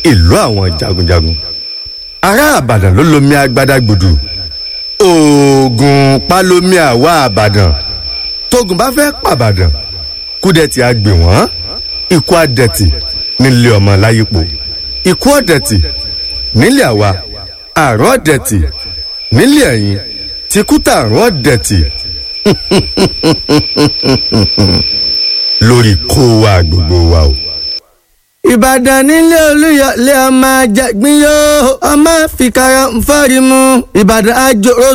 ìlú àwọn jagunjagun ará àbàdàn ló lomi agbádágbòdù oògùn palomi àwa àbàdàn tógun bá fẹ́ pàbàdàn kúdẹ̀tì àgbè wọ́n ikú àdẹ̀tì nílé ọmọ láyípo ikú ọ̀dẹ̀tì nílé àwa àrùn ọ̀dẹ̀tì nílé ẹ̀yìn tìkútà àrùn ọ̀dẹ̀tì lórí kó wa gbogbo wa o. ìbàdàn nílé olúyọlé ọmọ àjàgbín yóò ọmọ fìkàrà ń fọ́rí mu ìbàdàn àjòrò